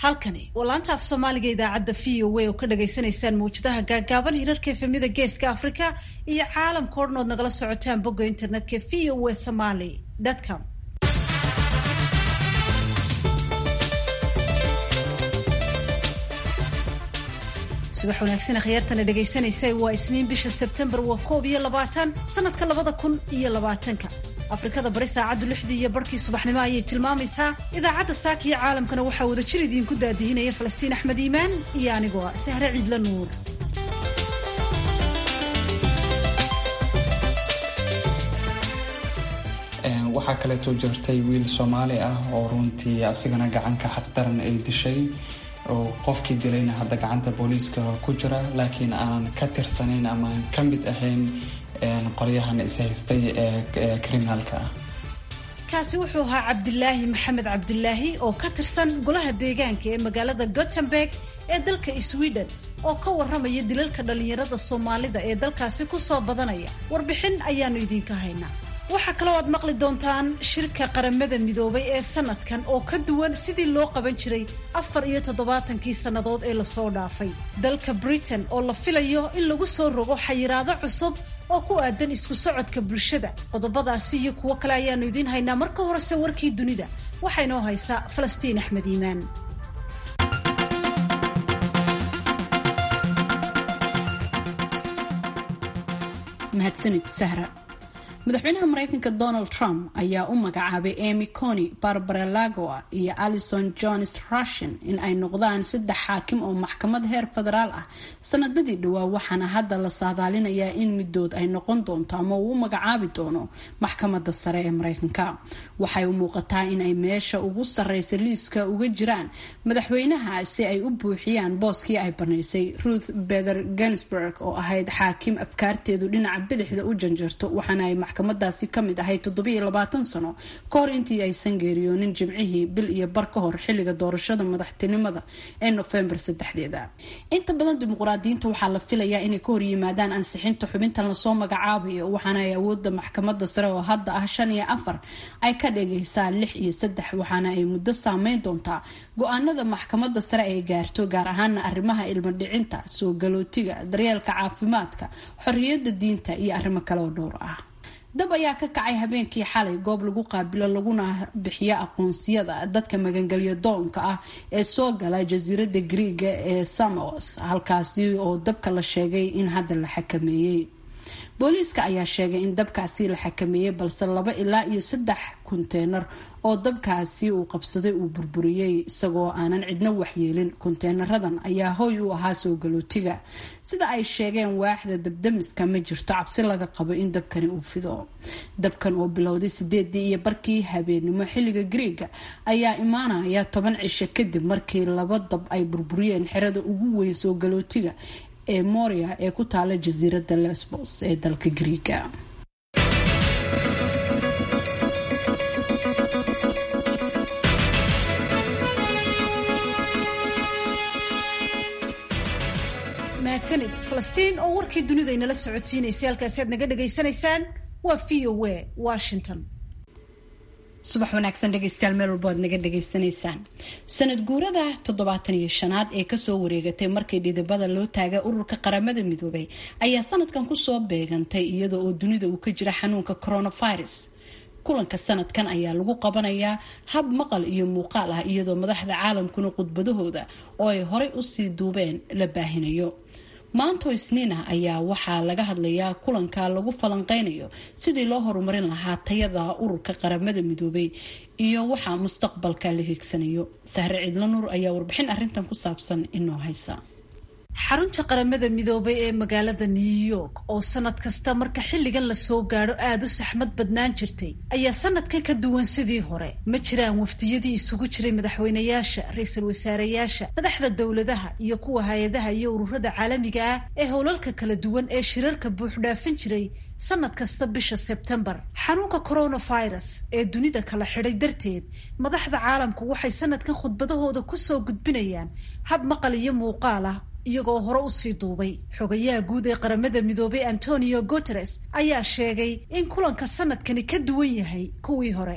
halkani waa laanta af soomaaliga idaacadda v o a oo ka dhagaysanaysaan mawjadaha gaagaaban hirarka efemida geeska afrika iyo caalamka o dhan ood nagala socotaan bogga internetka v o a somaly com subax wanaagsan akhyaartana dhegaysanaysa waa isniin bisha sebtembar waa koob iyo labaatan sanadka labada kun iyo labaatanka afrikada bari saacaddu lixdii iyo barhkii subaxnimo ayay tilmaamaysaa idaacadda saaka iyo caalamkana waxaa wada jir idiinku daadihinaya falastiin axmed iimaan iyo anigoo ah sahre ciidla nuur waxaa kaleeto jirtay wiil soomaali ah oo runtii asigana gacanka xaqdaran ay dishay oo qofkii dilayna hadda gacanta booliiska ku jira laakiin aanan ka tirsanayn ama aan ka mid ahayn qolyahan ishaystay ee kriminaalka ah kaasi wuxuu ahaa cabdilaahi maxamed cabdilaahi oo ka tirsan golaha deegaanka ee magaalada gothenburg ee dalka sweden oo ka warramaya dilalka dhallinyarada soomaalida ee dalkaasi ku soo badanaya warbixin ayaanu idinka haynaa waxaa kaloo aad maqli doontaan shirka qaramada midoobay ee sanadkan oo ka duwan sidii loo qaban jiray afar iyo toddobaatankii sannadood ee lasoo dhaafay dalka britain oo la filayo in lagu soo rogo xayiraado cusub oo ku aadan isku socodka bulshada qodobadaasi iyo kuwo kale ayaanu idiin haynaa marka horese warkii dunida waxaa inoo haysaa falastiin axmed iimaan mahadsanid sahra madaxweynaha mareykanka donald trump ayaa u magacaabay amy cony barbara lagoa iyo allison jones rushin in ay noqdaan saddex xaakim oo maxkamad heer federaal ah sanadadii dhowaa waxaana hadda la saadaalinayaa in midood ay noqon doonto ama uu u magacaabi doono maxkamada sare ee mareykanka waxay u muuqataa in ay meesha ugu sareysa liiska uga jiraan madaxweynaha si ay u buuxiyaan booskii ay banaysay ruth bether ginsburg oo ahayd xaakim afkaarteedu dhinaca bidixda u janjarto waxaana ay maxkamadaasi kamid ahayd toddobiiyo labaatan sano ka hor intii aysan geeriyoonin jimcihii bil iyo bar ka hor xilliga doorashada madaxtinimada ee nofembar saddexdeeda inta badan dimuqraadiyiinta waxaa la filayaa inay ka horyimaadaan ansixinta xubintan lasoo magacaabayo waxaana ay awooda maxkamada sare oo hadda ah shan iyo afar ay ka dhagaysaa lix iyo saddex waxaana ay muddo saameyn doontaa go-aanada maxkamada sare ay gaarto gaar ahaana arrimaha ilmo dhicinta soo galootiga daryeelka caafimaadka xorriyada diinta iyo arrimo kale oo dhowr ah dab ayaa ka kacay habeenkii xalay goob lagu qaabilo laguna bixiyo aqoonsiyada dadka magangelyo doonka ah ee soo gala jasiirada griiga ee samos halkaasi oo dabka la sheegay in hadda la xakameeyey booliiska ayaa sheegay in dabkaasi la xakameeyey balse laba ilaa iyo saddex konteynar oo dabkaasi uu qabsaday uu burburiyey isagoo aanan cidno waxyeelin konteynaradan ayaa hoy u ahaa soo galootiga sida ay sheegeen waaxda dabdamiska ma jirto cabsi laga qabo in dabkani uu fido dabkan oo bilowday sideedii iyo barkii habeenimo xilliga griiga ayaa imaanaya toban cisho kadib markii laba dab ay burburiyeen xerada ugu weyn soo galootiga ee moria ee ku taala jasiirada lesbos ee dalka griiga mahadsanid falastiin oo warkii dunida inala socodsiinaysay halkaasi aad naga dhagaysanaysaan waa v o a washington subax wanaagsan dhegeystayaal meel walbo aad naga dhagaysanaysaan sanad guurada toddobaatan iyo shanaad ee kasoo wareegatay markii dhidibada loo taagay ururka qaramada midoobay ayaa sanadkan kusoo beegantay iyada oo dunida uu ka jira xanuunka coronavirus kulanka sanadkan ayaa lagu qabanayaa hab maqal iyo muuqaal ah iyadoo madaxda caalamkuna khudbadahooda oo ay horey usii duubeen la baahinayo maanto isniinah ayaa waxaa laga hadlayaa kulanka lagu falanqeynayo sidii loo horumarin lahaa tayada ururka qaramada midoobay iyo waxaa mustaqbalka la hiigsanayo sahre ciidla nuur ayaa warbixin arintan ku saabsan inoo haysa xarunta qaramada midoobay ee magaalada new york oo sanad kasta marka xilligan lasoo gaadho aada u saxmad badnaan jirtay ayaa sanadkan ka duwan sidii hore ma jiraan wafdiyadii isugu jiray madaxweynayaasha ra-iisul wasaareyaasha madaxda dowladaha iyo kuwa hay-adaha iyo ururada caalamiga ah ee howlalka kala duwan ee shirarka buuxdhaafin jiray sanad kasta bisha sebtembar xanuunka coronavirus ee dunida kala xidhay darteed madaxda caalamku waxay sanadkan khudbadahooda kusoo gudbinayaan hab maqal iyo muuqaal ah iyagoo hore usii duubay xogayaha guud ee qaramada midoobay antonio guteres ayaa sheegay in kulanka sanadkani ka duwan yahay kuwii hore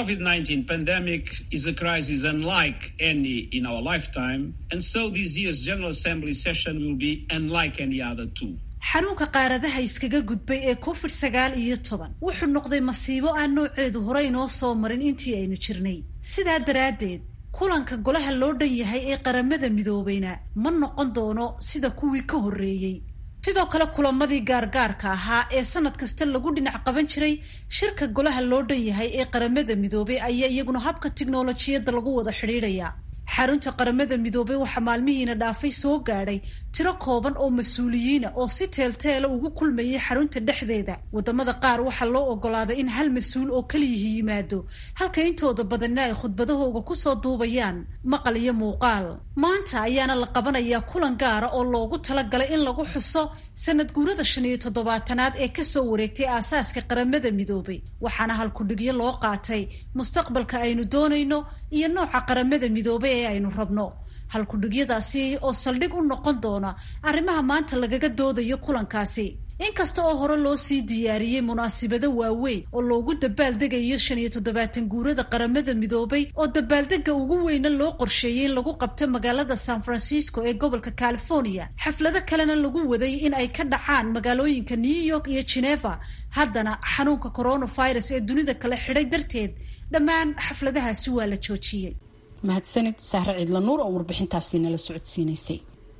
xanuunka qaaradaha iskaga gudbay ee covid sagaal iyo toban wuxuu noqday masiibo aan nooceedu hore inoo soo marin intii aynu jirnay sidaa daraaddeed kulanka golaha loo dhan yahay ee qaramada midoobayna ma noqon doono sida kuwii ka horreeyey sidoo kale kulamadii gaargaarka ahaa ee sanad kasta lagu dhinac qaban jiray shirka golaha loo dhan yahay ee qaramada midoobay ayaa iyaguna habka tiknolojiyadda lagu wada xidhiidhaya xarunta qaramada midoobay waxaa maalmihiina dhaafay soo gaadhay tiro kooban oo mas-uuliyiina oo si teelteela ugu kulmayay xarunta dhexdeeda wadamada qaar waxaa loo ogolaaday in hal mas-uul oo keliyihi yimaado halka intooda badanna ay khudbadahooga kusoo duubayaan maqal iyo muuqaal maanta ayaana la qabanayaa kulan gaara oo loogu talagalay in lagu xuso sanad guurada shan iyo toddobaatanaad ee kasoo wareegtay aasaaska qaramada midoobay waxaana halkudhigyo loo qaatay mustaqbalka aynu doonayno iyo nooca qaramada midoobay ee aynu rabno halkudhigyadaasi oo saldhig u noqon doona arrimaha maanta lagaga doodayo kulankaasi inkasta oo hore loo sii diyaariyey munaasibado waaweyn oo loogu dabaaldegayo shan iyo toddobaatan guurada qaramada midoobay oo dabaaldega ugu weyna loo qorsheeyey in lagu qabto magaalada san francisco ee gobolka california xaflado kalena lagu waday in ay ka dhacaan magaalooyinka new york iyo geneva haddana xanuunka coronavirus ee dunida kale xidhay darteed dhammaan xafladahaasi waa la joojiyey mahadsanid sahre ciidla nuur oo warbixintaasi nala socodsiinaysay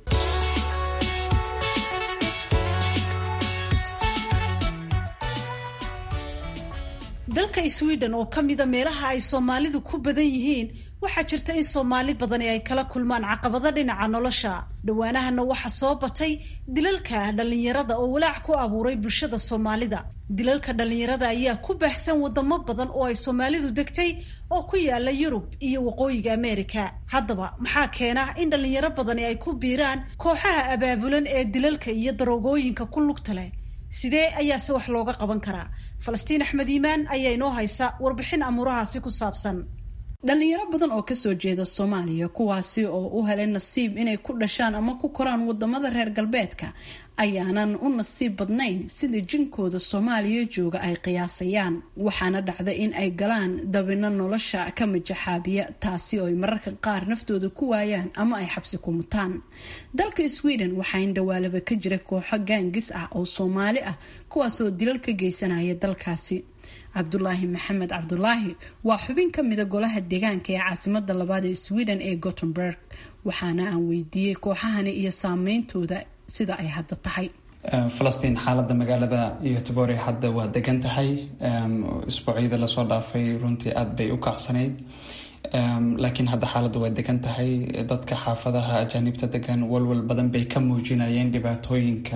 dalka sweden oo ka mida meelaha ay soomaalidu ku badan yihiin waxaa jirta in soomaali badani ay kala kulmaan caqabado dhinaca nolosha dhowaanahana waxaa soo batay dilalka dhallinyarada oo walaac ku abuuray bulshada soomaalida dilalka dhallinyarada ayaa ku baahsan wadamo badan oo ay soomaalidu degtay oo ku yaala yurub iyo waqooyiga ameerika haddaba maxaa keena in dhallinyaro badani ay ku biiraan kooxaha abaabulan ee dilalka iyo daroogooyinka ku lugta leh sidee ayaase wax looga qaban karaa falastiin axmed iimaan ayaa inoo haysa warbixin amuurahaasi ku saabsan dhalinyaro badan oo kasoo jeeda soomaaliya kuwaasi oo u helay nasiib inay ku dhashaan ama ku koraan wadamada reer galbeedka ayaanan u nasiib badnayn sida jinkooda soomaaliya jooga ay qiyaasayaan waxaana dhacda in ay galaan dabino nolosha ka majaxaabiya taasi oo ay mararka qaar naftooda ku waayaan ama ay xabsi ku mutaan dalka sweden waxaa indhawaalaba ka jira kooxo gaangis ah oo soomaali ah kuwaasoo dilal ka geysanaya dalkaasi cabdulaahi maxamed cabdulaahi waa xubin ka mida golaha deegaanka ee caasimada labaad ee sweden ee gothenburg waxaana aan weydiiyey kooxahani iyo saameyntooda sida ay hadda tahay falastiin xaalada magaalada yotobore hadda waa degan tahay isbuucyada lasoo dhaafay runtii aada bay u kacsanayd laakiin hadda xaaladda waa degan tahay dadka xaafadaha ajaanibta degan walwal badan bay ka muujinayeen dhibaatooyinka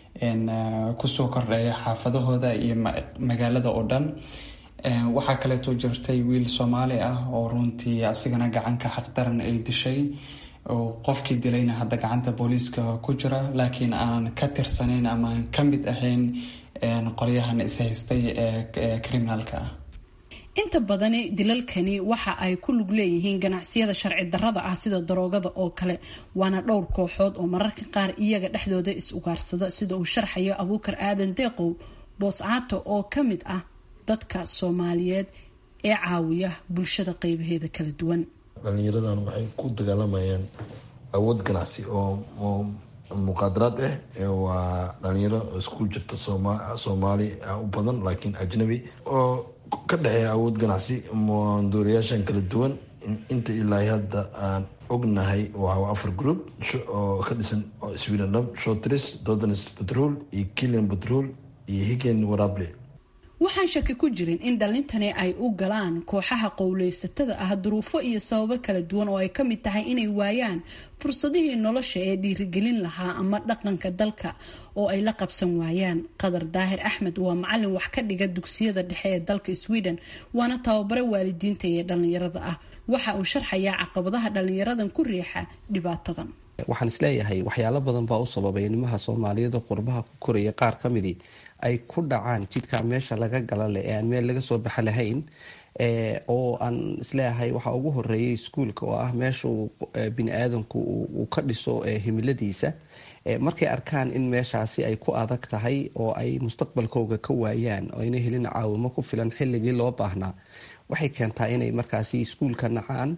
kusoo kordheeya xaafadahooda iyo magaalada oo dhan waxaa kaleeto jirtay wiil soomaali ah oo runtii asigana gacanka xaqdaran ay dishay qofkii dilayna hadda gacanta booliiska ku jira laakiin aanan ka tirsanayn ama aan ka mid ahayn qolyahan ishaystay ee criminaalka ah inta badani dilalkani waxa ay ku lug leeyihiin ganacsiyada sharci darrada ah sida daroogada oo kale waana dhowr kooxood oo mararka qaar iyaga dhexdooda is ugaarsada sida uu sharxayo abuukar aadan deeqow booscaato oo ka mid ah dadka soomaaliyeed ee caawiya bulshada qeybaheeda kala duwan dhalinyaradan waxay ku dagaalamayaan awood ganacsi oo muqaadaraad ah waa dhalinyaro isku jirta soomaali u badan laakiin ajnabi oo ka dhexeeya awood ganacsi dooriyaashan kala duwan inta ilaa hadda aan ognahay waa afar group oo ka dhisan sweden shotris dodans patrol iyo kilian patrol iyo higen warable waxaan shaki ku jirin in dhalintani ay u galaan kooxaha qowleysatada ah duruufo iyo sababo kala duwan oo ay ka mid tahay inay waayaan fursadihii nolosha ee dhiirigelin lahaa ama dhaqanka dalka oo ay la qabsan waayaan qadar daahir axmed waa macalin wax ka dhiga dugsiyada dhexe ee dalka sweden waana tababare waalidiinta iyo dhalinyarada ah waxa uu sharxayaa caqabadaha dhalinyaradan ku riixa dhibaatadan waxaan isleeyahay waxyaalo badan baa u sababay nimaha soomaaliyada qurbaha ku koraya qaar ka midii ay ku dhacaan jidhka meesha laga gala leh ee aan meel laga soo baxa lahayn oo aan isleeyahay waxaa ugu horeeyay iskuolka oo ah meeshuu bini aadanku uu ka dhiso himiladiisa markay arkaan in meeshaasi ay ku adag tahay oo ay mustaqbalkooga ka waayaan oo ayna helin caawimo ku filan xilligii loo baahnaa waxay keentaa inay markaasi iskuolka nacaan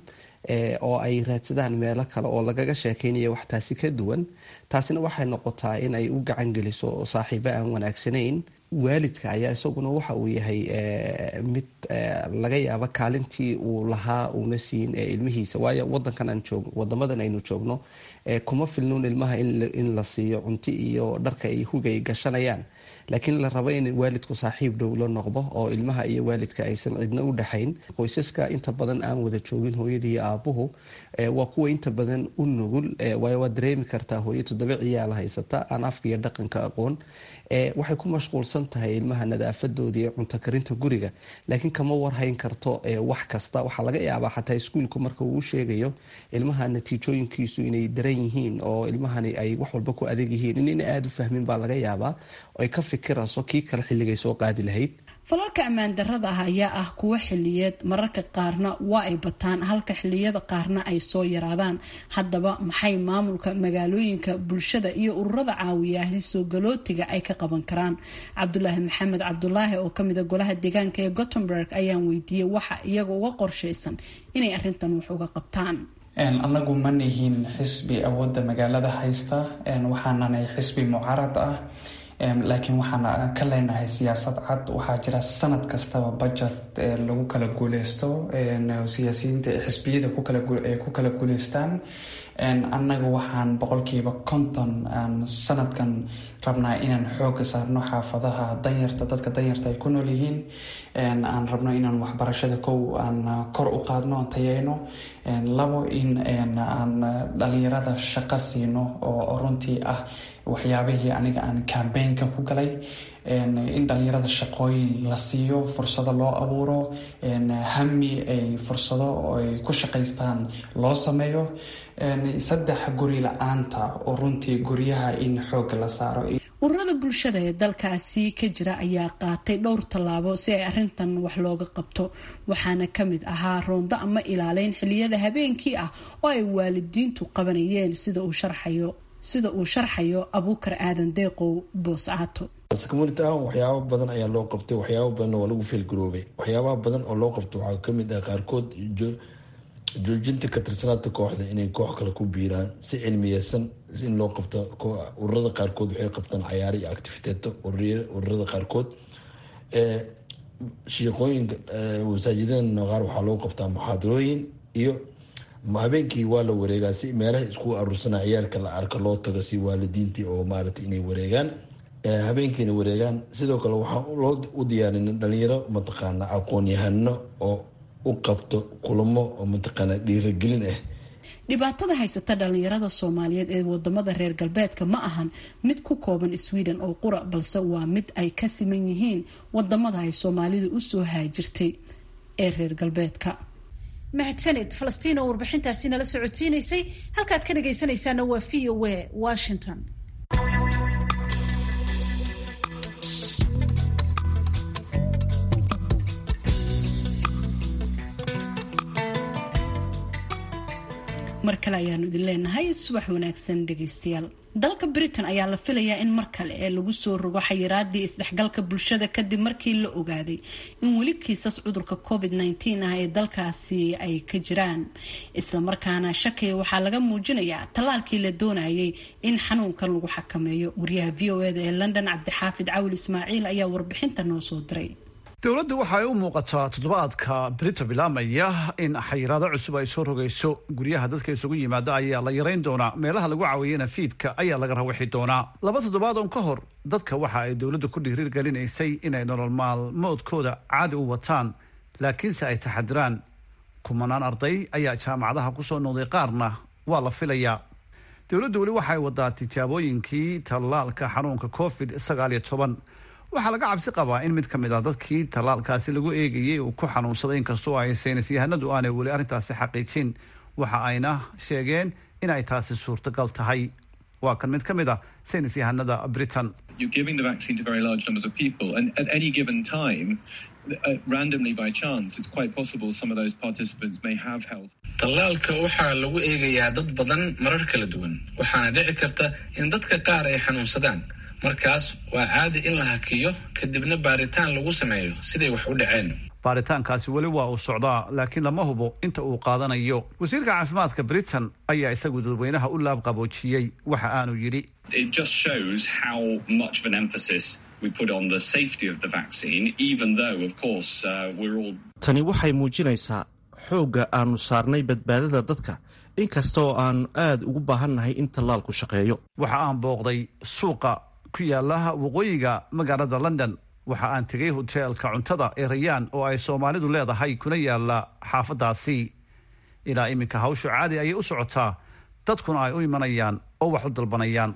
oo ay raadsadaan meelo kale oo lagaga sheekeynaya wax taasi ka duwan taasina waxay noqotaa in ay u gacan geliso saaxiibo aan wanaagsanayn waalidka ayaa isaguna waxa uu yahay mid laga yaabo kaalintii uu lahaa uuna siin ilmihiisa waayo wadankan aan joog wadamadan aynu joogno kuma filnuun ilmaha in la siiyo cunti iyo dharka ay hugay gashanayaan laakiin la rabo in waalidku saaxiib dhow la noqdo oo ilmaha iyo waalidka aysan cidna u dhexayn qoysaska inta badan aan wada joogin hooyadii iyo aabuhu waa kuwa inta badan u nugul waayo waad dareemi kartaa hooyo toddoba ciyaal haysata aan afka iyo dhaqanka aqoon waxay ku mashquulsan tahay ilmaha nadaafadooda iyo cunto karinta guriga laakiin kama warhayn karto wax kasta waxaa laga yaabaa xataa iskuolku marka uu sheegayo ilmaha natiijooyinkiisu inay daran yihiin oo ilmahani ay wax walba ku adag yihiin inayna aada u fahmin baa laga yaabaa ay ka fikirayso kii kale xilligay soo qaadi lahayd falalka ammaan darrada ah ayaa ah kuwo xiliyeed mararka qaarna waa ay bataan halka xiliyada qaarna ay soo yaraadaan haddaba maxay maamulka magaalooyinka bulshada iyo ururada caawiyahi soo galootiga ay ka qaban karaan cabdulaahi maxamed cabdulaahi oo kamida golaha deegaanka ee gothenburg ayaan weydiiyey waxa iyaga uga qorshaysan inay arintan wax uga qabtaan annagu ma nihin xisbi awoodda magaalada haysta waxaananay xisbi mucaarad ah laakiin waxaan ka leenahay siyaasad cad waxaa jira sanad kastaba budget lagu kala guuleysto siyaasiyiinta xisbiyada ku kala guuleystaan annaga waxaan boqolkiiba konton aan sanadkan rabnaa inaan xooga saarno xaafadaha danyarta dadka danyarta ay ku nool yihiin aan rabno inaan waxbarashada kow aan kor u qaadno aan tayeyno labo in aan dhalinyarada shaqo siino oo runtii ah waxyaabihii aniga aan cambaynka ku galay in dhalinyarada shaqooyin la siiyo fursado loo abuuro hami ay fursado ay ku shaqaystaan loo sameeyo saddex guri la-aanta oo runtii guryaha in xoog la saaro ururada bulshada ee dalkaasi ka jira ayaa qaatay dhowr tallaabo si ay arintan wax looga qabto waxaana kamid ahaa roondo ama ilaaleyn xiliyada habeenkii ah oo ay waalidiintu qabanayeen sida uu sharxayo sida uu sharxayo abuukar aadan deeqow booscaato community ahaan waxyaaba badan ayaa loo qabtay waxyaaba badan waa lagu feelgaroobay waxyaabaha badan oo loo qabto waxaa kamid ah qaarkood joojinta ka tirsanaanta kooxda inay koox kale ku biiraan si cilmiyeysan in loo qabto ururada qaarkood waxay qabtaan cayaaro iyo activiteeto ururada qaarkood shiiqooyinka masaajidada qaar waxaa loo qabtaa muxaadarooyin iyo habeenkii waa la wareegaa si meelaha isku aruursana ciyaalka la arka loo tago si waalidiintii oo maarata inay wareegaan habeenkiina wareegaan sidoo kale waxaa loo u diyaarin dhalinyaro mataqaana aqoon-yahano oo u qabto kulamo oo mataqaana dhiiragelin ah dhibaatada haysata dhalinyarada soomaaliyeed ee wadamada reer galbeedka ma ahan mid ku kooban sweden oo qura balse waa mid ay ka siman yihiin wadamada ay soomaalida usoo haajirtay ee reer galbeedka mahadsanid falastiin oo warbixintaasi nala socodsiinaysay halkaad ka dhagaysanaysaana waa v o a washington mar kale ayaanu idin leenahay subax wanaagsan dhegeystayaal dalka britain ayaa la filayaa in mar kale ee lagu soo rogo xayiraadii isdhexgalka bulshada kadib markii la ogaaday in weli kiisas cudurka covid -19 ah ee dalkaasi ay ka jiraan islamarkaana shakiga waxaa laga muujinayaa tallaalkii la doonayay in xanuunkan lagu xakameeyo wariyaha v o eda ee london cabdixaafid cawil ismaaciil ayaa warbixinta noo soo diray dowladdu waxay u muuqataa toddobaadka brita bilaamaya in xayiraado cusub ay soo rogayso guryaha dadka isugu yimaada ayaa la yarayn doonaa meelaha lagu caawiyana fiidka ayaa laga rawixi doonaa laba toddobaad on ka hor dadka waxa ay dowladdu ku dhiirigelinaysay inay nolol maalmoodkooda caadi u wataan laakiinse ay taxadiraan kumanaan arday ayaa jaamacadaha kusoo noqday qaarna waa la filayaa dowladdu weli waxay wadaa tijaabooyinkii tallaalka xanuunka covid sagaal iyo toban waxaa laga cabsi qabaa in mid ka mid ah dadkii tallaalkaasi lagu eegayay uu ku xanuunsaday inkastoo ay saynis yahanadu aanay weli arrintaasi xaqiijin waxa ayna sheegeen in ay taasi suurtagal tahay waa kan mid ka mid ah saynis yahanada britain tallaalka waxaa lagu eegayaa dad badan marar kala duwan waxaana dhici karta in dadka qaar ay xanuunsadaan markaas waa caadi in la hakiyo kadibna baaritaan lagu sameeyo siday wax u dhaceen baaritaankaasi weli waa uu socdaa laakiin lama hubo inta uu qaadanayo wasiirka caafimaadka britain ayaa isagu dadweynaha u laabqaboojiyey waxa aanu yidhi tani waxay muujinaysaa xoogga aanu saarnay badbaadada dadka inkasta oo aanu aad ugu baahannahay in tallaalku shaqeeyo waxa aan booqday suuqa ku yaala waqooyiga magaalada london waxa aan tegay hoteelka cuntada ee rayaan oo ay soomaalidu leedahay kuna yaala xaafadaasi ilaa iminka hawshu caadi ayay u socotaa dadkuna ay u imanayaan oo wax u dalbanayaan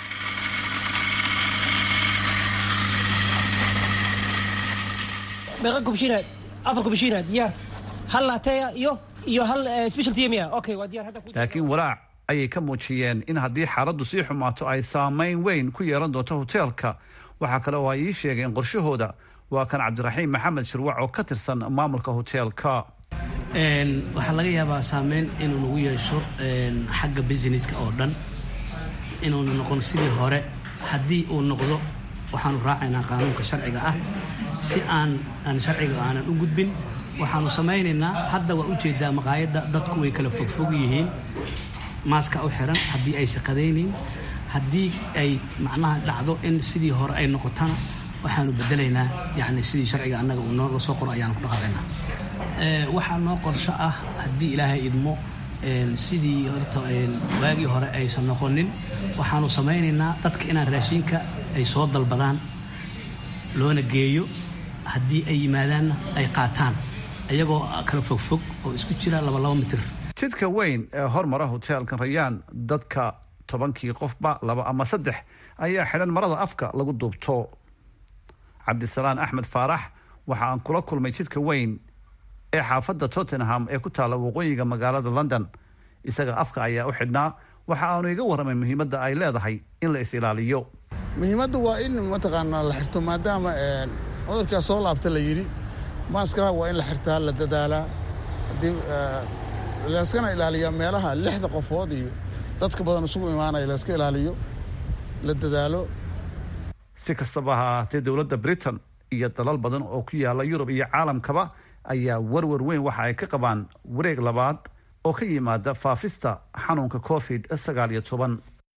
meeqa kubshinaad afar kubshinaad diyaar hal lateya iyo iyo hal special tmia okay waa diyaar hadda laakiin walaac ayay ka muujiyeen in haddii xaaladdu sii xumaato ay saamayn weyn ku yeelan doonto hoteelka waxaa kale oo ay ii sheegeen qorshahooda waa kan cabdiraxiim maxamed shirwac oo ka tirsan maamulka hoteelka waxaa laga yaabaa saameyn inuu nagu yeesho xagga businesska oo dhan inuuna noqon sidii hore haddii uu noqdo waxaanu raacaynaa qaanuunka sharciga ah si aan aan sharciga aanan u gudbin waxaanu samaynaynaa hadda waa ujeedaa maqaayadda dadku way kala fogfog yihiin maaska u xiran haddii ay shaqadaynayn haddii ay macnaha dhacdo in sidii hore ay noqotana waxaanu bedelaynaa yani sidii sharciga annaga uu nooga soo qoro ayaanu ku dhaqaaqaynaa waxaa noo qorsho ah haddii ilaahay idmo sidii horta waagii hore aysan noqonin waxaanu samaynaynaa dadka inaan raashinka ay soo dalbadaan loona geeyo haddii ay yimaadaanna ay qaataan iyagoo kala fogfog oo isku jira laba laba mitir jidka weyn ee hormara hoteelkan rayaan dadka tobankii qofba laba ama saddex ayaa xidhan marada afka lagu duubto cabdisalaan axmed faarax waxa aan kula kulmay jidka weyn ee xaafadda tottenham ee ku taalla waqooyiga magaalada london isaga afka ayaa u xidhnaa waxa aanu iga warramay muhiimadda ay leedahay in la is ilaaliyo muhiimadda waa in mataqaanaa la xirto maadaama cudurkaa soo laabta la yidhi maaskaraha waa in la xirtaa la dadaalaa haddii layskana ilaaliyaa meelaha lixda qofood iyo dadka badan isugu imaanaya layska ilaaliyo la dadaalo si kastaba ha ahaatee dowladda britain iyo dalal badan oo ku yaala yurub iyo caalamkaba ayaa warwar weyn waxa ay ka qabaan wareeg labaad oo ka yimaada faafista xanuunka covid sagaal iyo toban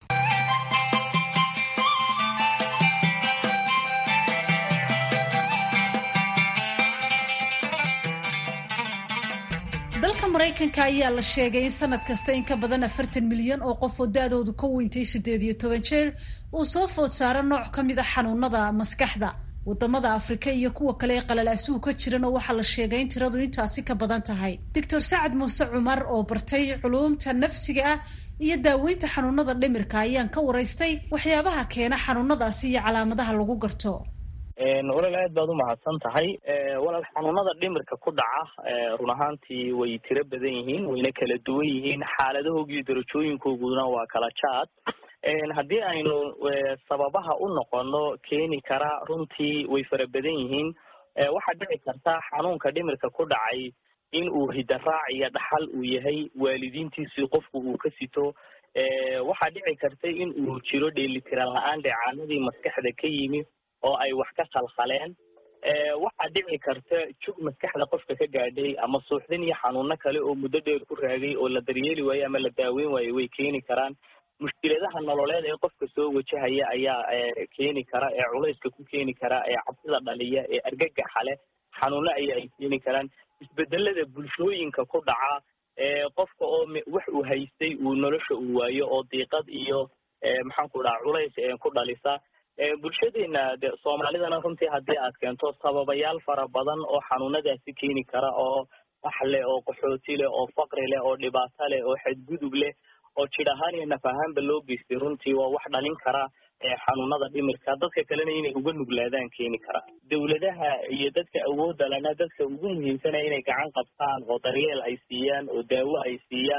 dalka maraykanka ayaa la sheegay in sanad kasta in ka badan afartan milyan oo qof oo da-doodu ka weyntay siddeed iyo toban jeer uu soo food saaro nooc ka mid a xanuunada maskaxda wadamada afrika iyo kuwa kale ee qalalaasuhu ka jirana waxaa la sheegay in tiradu intaasi ka badan tahay doctor sacad muuse cumar oo bartay culuumta nafsiga ah iyo daaweynta xanuunada dhimirka ayaan ka waraystay waxyaabaha keena xanuunadaasi iyo calaamadaha lagu garto walaal aad baad umahadsan tahay walaal xanuunada dhimirka ku dhaca run ahaantii way tiro badan yihiin wayna kala duwan yihiin xaaladahooga iyo darajooyinkooguna waa kala jaad haddii aynu sababaha u noqono keeni kara runtii way fara badan yihiin waxaa dhici karta xanuunka dhimirka ku dhacay in uu hidaraac iyo dhaxal uu yahay waalidiintiisii qofku uu ka sito waxaa dhici karta in uu jiro dheelitiran la-aan dheecaanadii maskaxda ka yimi oo ay wax ka khalkhaleen waxaa dhici karta jug maskaxda qofka ka gaadhay ama suuxdin iyo xanuuno kale oo muddo dheer ku raagay oo la daryeeli waayo ama la daaweyn waayo way keeni karaan mushkiladaha nololeed ee qofka soo wajahaya ayaa keeni kara ee culayska ku keeni kara ee cabsida dhaliya ee argagaxa leh xanuuno ayaa ay keeni karaan isbedelada bulshooyinka ku dhaca qofka oo wax uu haystay uu nolosha uu waayo oo diiqad iyo maxaan ku dhaha culays ku dhalisa bulshadeena de soomaalidana runtii haddii aad keento sababayaal fara badan oo xanuunadaasi keeni kara oo wax leh oo qaxooti leh oo faqri leh oo dhibaato leh oo xadgudub leh oo jid ahaan iyo naf ahaanba loo geystay runtii waa wax dhalin kara xanuunada dhimirka dadka kalena inay uga nuglaadaan keeni kara dowladaha iyo dadka awoodda lena dadka ugu muhiimsanaya inay gacan qabtaan oo daryeel ay siiyaan oo daawo ay siiyaan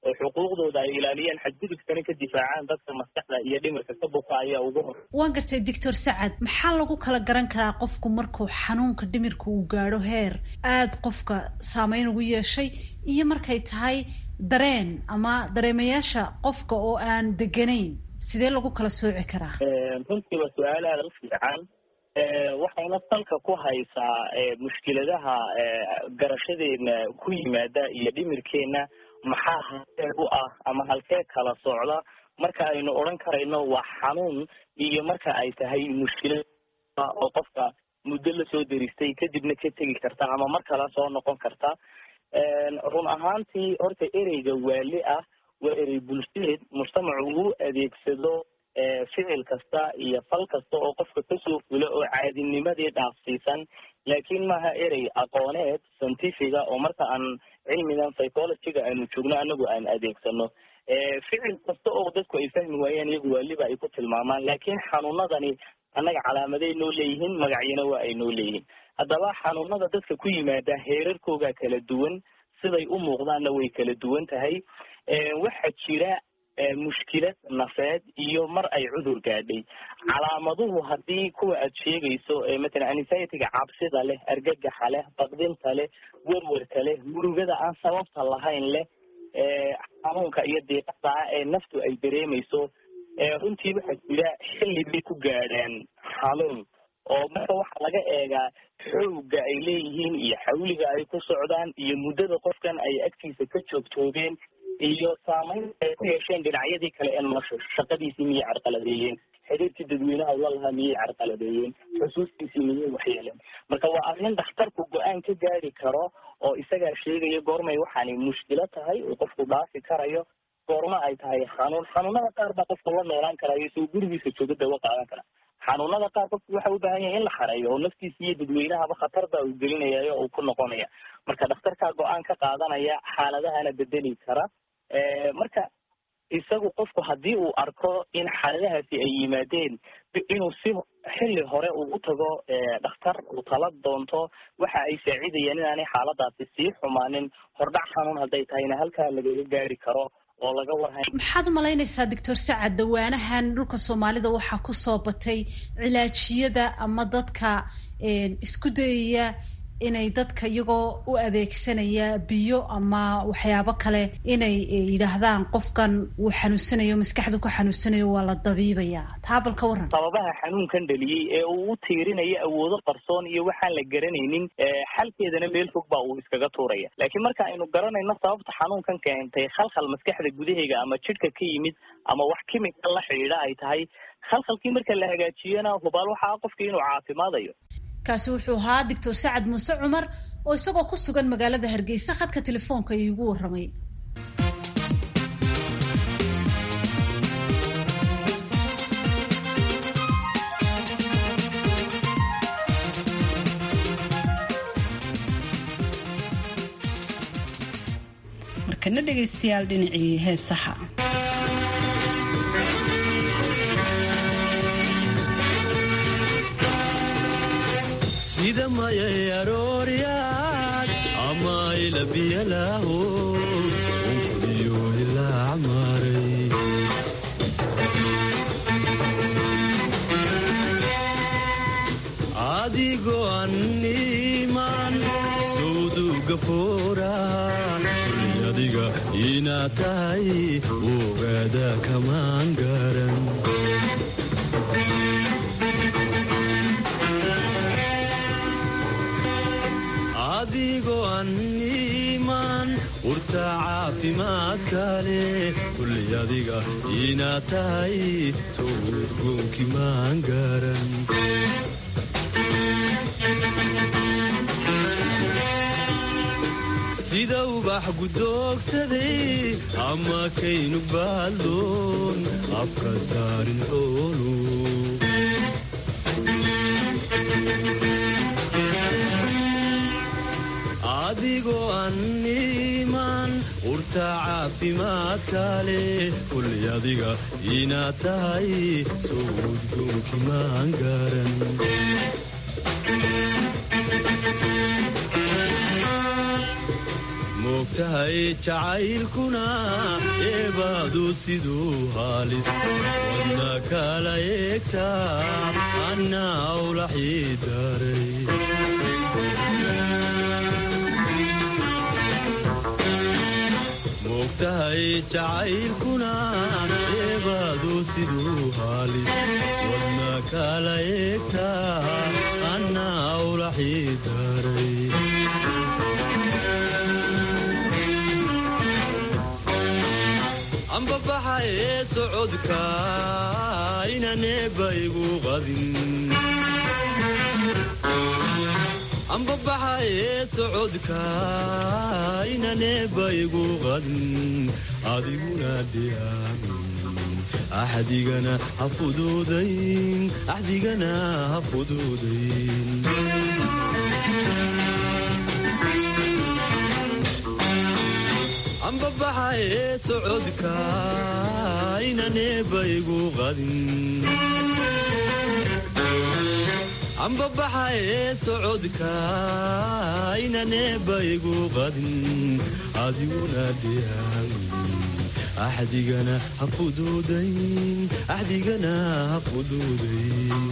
oo xuquuqdooda ay ilaaliyaan xadgudubkana ka difaacaan dadka maskaxda iyo dhimirka ka buka ayaa ugu hor waan gartay doctor sacad maxaa lagu kala garan karaa qofku markuu xanuunka dhimirka uu gaadho heer aada qofka saameyn ugu yeeshay iyo markay tahay dareen ama dareemayaasha qofka oo aan deganayn sidee lagu kala sooci karaa runtiiba su-aal aada u fiican waxayna salka ku haysaa mushkiladaha garashadeena ku yimaada iyo dhimirkeena maxaa halkee u ah ama halkee kala socda marka aynu odhan karayno waa xanuun iyo marka ay tahay mushkilad oo qofka muddo lasoo deristay kadibna ka tegi karta ama mar kale soo noqon karta run ahaantii horta ereyga waali ah waa erey bulsheed mujtamacu uu adeegsado ficil kasta iyo fal kasta oo qofka kasoo fula oo caadinimadii dhaafsiisan laakiin maaha erey aqooneed scientifiga oo marka aan cilmigan psychologyga aanu joogno anagu aan adeegsano ficil kasta oo dadku ay fahmi waayaan iyagu waaliba ay ku tilmaamaan laakiin xanuunadani annaga calaamaday noo leeyihiin magacyana waa ay noo leeyihiin haddaba xanuunada dadka ku yimaada heerarkooga kala duwan siday u muuqdaanna way kala duwan tahay waxaa jira mushkilad nafeed iyo mar ay cudur gaadhay calaamaduhu haddii kuwa aad sheegayso matalan anxiety-ga cabsida leh argagaxa leh baqdinta leh werwerka leh murugada aan sababta lahayn leh xanuunka iyo diiqada ah ee naftu ay dareemayso runtii waxaa jira xilli bay ku gaadhaan xanuun oo marka waxaa laga eegaa xoogga ay leeyihiin iyo xawliga ay ku socdaan iyo muddada qofkan ay agtiisa ka joogtoobeen iyo saameyn ay ku yeesheen dhinacyadii kale ee nolosha shaqadiisii miyay carqaladeeyeen xiriirkii dadweynaha ula lahaa miyay carqaladeeyeen xusuustiisii miyay waxyeeleen marka waa arrin dhakhtarku go-aan ka gaari karo oo isagaa sheegaya goormay waxaani mushkilo tahay oo qofku dhaafi karayo goorma ay tahay xanuun xanuunada qaar baa qofku la noolaan karayo isagoo gurigiisa jooga dawo qaadan kara xanuunada qaar qofku waxa u baahan yahay in la xareeyo oo naftiisa iyo dadweynahaba khatar baa uu gelinayayo oo uu ku noqonaya marka dhakhtarkaa go-aan ka qaadanaya xaaladahana bedeli kara marka isagu qofku haddii uu arko in xaaladahaasi ay yimaadeen inuu si xilli hore uu u tago dhakhtar uu tala doonto waxa ay saacidayaan inaanay xaaladaasi sii xumaanin hordhac xanuun hadday tahayna halkaa lagaga gaari karo oo laga warhay maxaad u malaynaysaa doctor sacad dawaanahan dhulka soomaalida waxaa kusoo batay cilaajiyada ama dadka isku dayaya inay dadka iyagoo u adeegsanaya biyo ama waxyaabo kale inay yidhaahdaan qofkan uu xanuunsanayo maskaxdu ku xanuunsanayo waa la dabiibayaa taa bal ka warran sababaha xanuunkan dhaliyey ee uu u tiirinayo awoodo qarsoon iyo waxaan la garanaynin xalkeedana meel fog baa uu iskaga tuuraya laakiin marka aynu garanayno sababta xanuunkan keentay khalkhal maskaxda gudaheega ama jidhka ka yimid ama wax kimika la xidhiidha ay tahay khalkhalkii marka la hagaajiyana hubaal waxaa qofkii inuu caafimaadayo kaasi wuxuu ahaa doctor sacad muuse cumar oo isagoo ku sugan magaalada hargeysa khadka telefoonka iigu warramay markana dhegaystayaal dhinacii heesaha sida mayay arooryaad ama ilabiyalaaho unkodiyo ilaa maray adigoo anniman sawduga fooraha kulli adiga inaad tahay ogaada kamaan garan adigoo anniman urta caafimaadka leh kulli adiga inaad tahay sowdgoonki maan garan sida ubax gudoogsaday ama kaynu baaldoon afka saarin xoolu adigoo anniman urta caafimaadka leh kulli adiga inaad tahay sowdgoonki maan garan moogtaha mogtahay jacaylkuna eebaadu siduu haalis wadna kala eegtaa anna awlaxii daray mogtahay jacaylkuna eebaadu siduu haalis wadna kala eegtaa anna awlaxii daray ambabaxa ee socodka inaneeba igu qadin ambabaxa ee socodka inaneeba igu qadin adiguna dhiyaamin axdigana ha fuduudayn axdigana ha fuduudayn ambabaxa ee socodka inaneeba igu qadin ambabaxa ee socodka inaneeba igu qadin adiguna dhiyaamin axdigana ha fuduudayn axdigana ha fuduudayn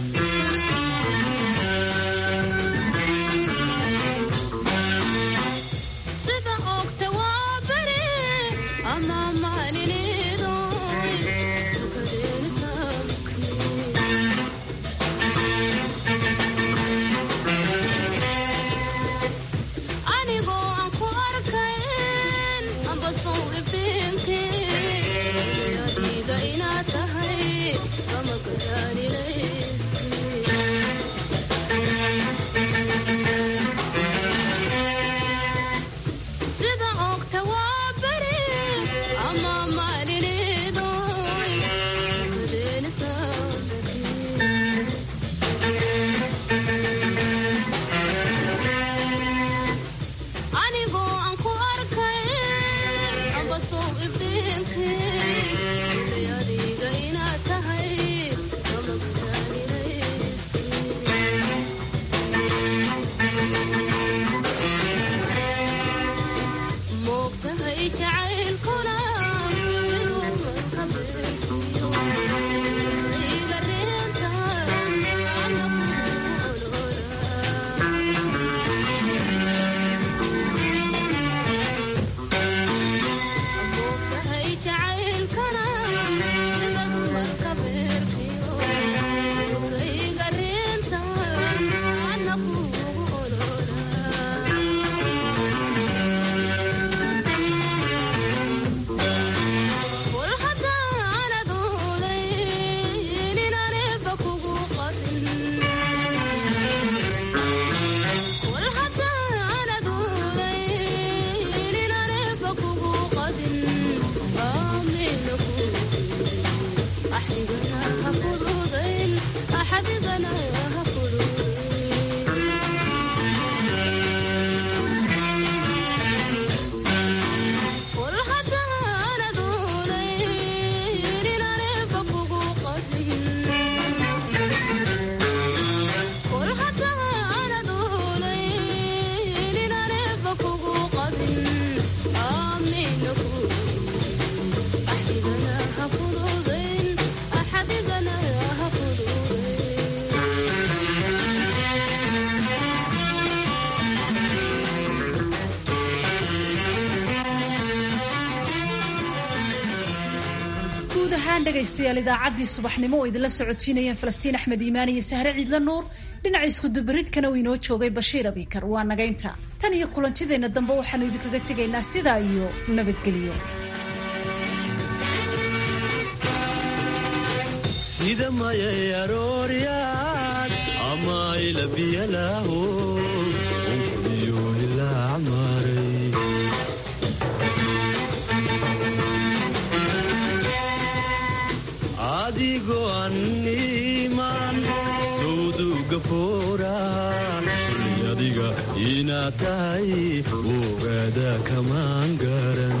dhegaystayaal idaacaddii subaxnimo oo idinla socotiinayeen falastiin axmed iimaan iyo sahre ciidla nuur dhinaca iskudubaridkana uu inoo joogay bashiir abikar waa nagaynta tan iyo kulantideenna dambe waxaanu idinkaga tegaynaa sidaa iyo nabadgelyo sida mayay arooryaad ama ilabiyalaaho unkudiyo ilaa maray adigoo anniman sawduga foora adiga inaad tahay ogaada kamaan garan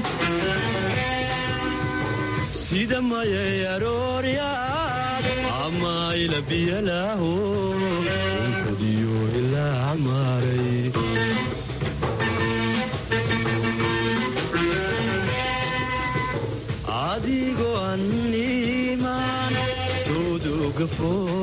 sida mayay arooryaad amayla biyalaaho unkadiyo ilaa maaray adigoo annimaan soodoga foo